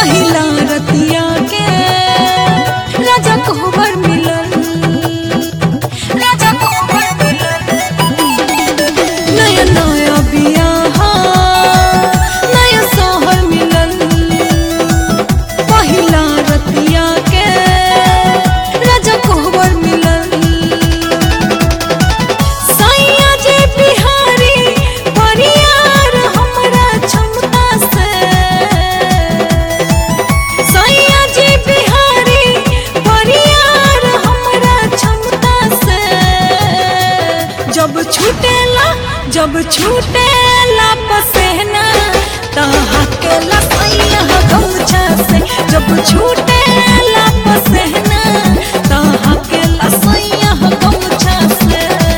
पहिला रतिया के राजा कोहबर मिलल राजा कोहबर मिलल नया नया बियाह नया सोहर मिलल पहिला रतिया के राजा कोहबर मिलल सैया जे बिहारी परियार हमरा क्षमता से सैया जे बिहारी परियार हमरा क्षमता से जब छूटेला जब छूटेला पसेना तहा के लसैया गमछा से जब छूटेला पसेना तहा के लसैया गमछा से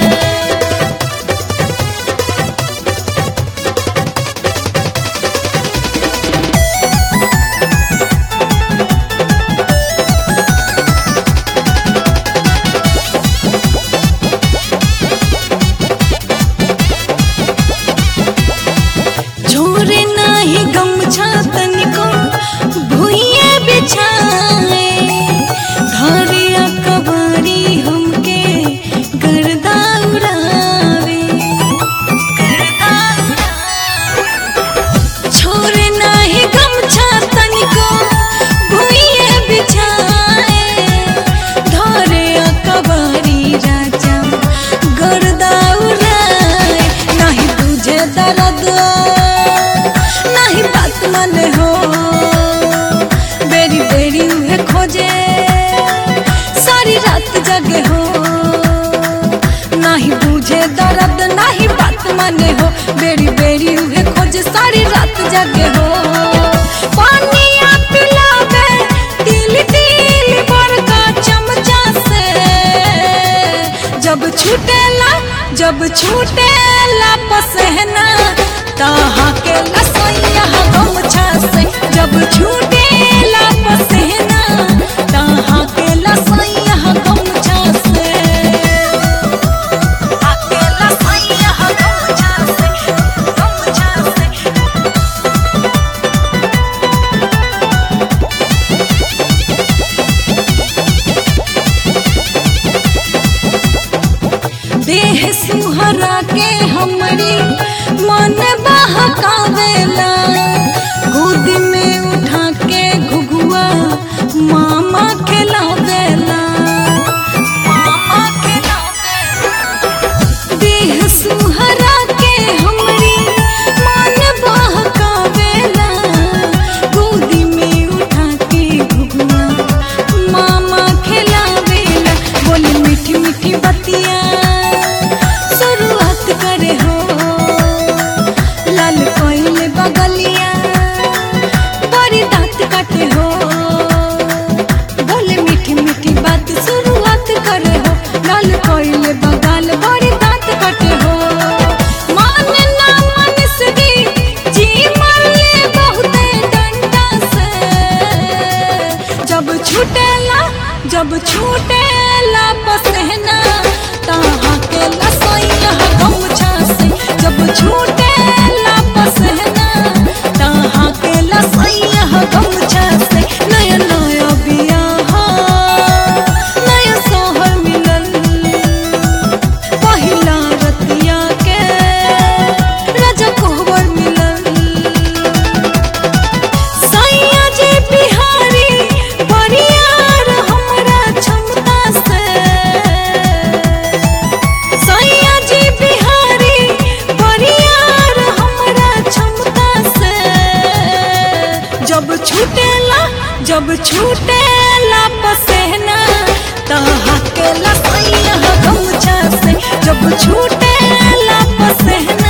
झोरे नाही गमछा तनिको भुइये बिछाए धरिया कबारी हमके गर्दा उड़ावे गर्दा छोरे नाही गमछा तनिको भुइये बिछाए धरिया कबारी राजा गर्दा उड़ाए नाही तुझे दर्द नहीं बात माने हो बेरी बेरी उहे खोजे सारी रात जगे हो नहीं बुझे दर्द नहीं बात माने हो बेरी बेरी उहे खोजे सारी रात जगे हो पानिया पिलावे तिल तिल बड़का चमचा से जब छूटेला जब छूटेला पसहना ताहा के लसैया गमछा से जब छूटेला पसहना ताहा के लसैया गमछा से आके लसैया गमछा से गमछा से देह सुहरा के हमरी मन बहकावेला गोद में उठा के घुघुआ मामा खिलावेला मामा खिलावेला देह सुहरा के हमरी मन बहकावेला गोदी में उठा के घुघुआ मामा खिलावेला बोली मीठी मीठी बतिया शुरुआत करे हो लाल कोइल बगलिया बड़ी दांत काटे हो बोले मीठी मीठी बात शुरुआत करे हो लाल कोइल बगल बड़ी दांत काटे हो मान ना मन से जी मरले बहुते डंडा से जब छूटेला जब छूटेला पसहना ताहा के लसैया गमछा से जब छूटेला पसहना ताहा के लसैया गमछा से नया नया बियाह नया सोहर मिलल पहिला रतिया के राजा कोहबर मिलल सैया जे बिहारी परियार हमरा क्षमता से सैया जे बिहारी परियार हमरा क्षमता से जब छूटेला जब छूटेला पसेना तहा के लसैया गमछा से जब छूटेला पसेना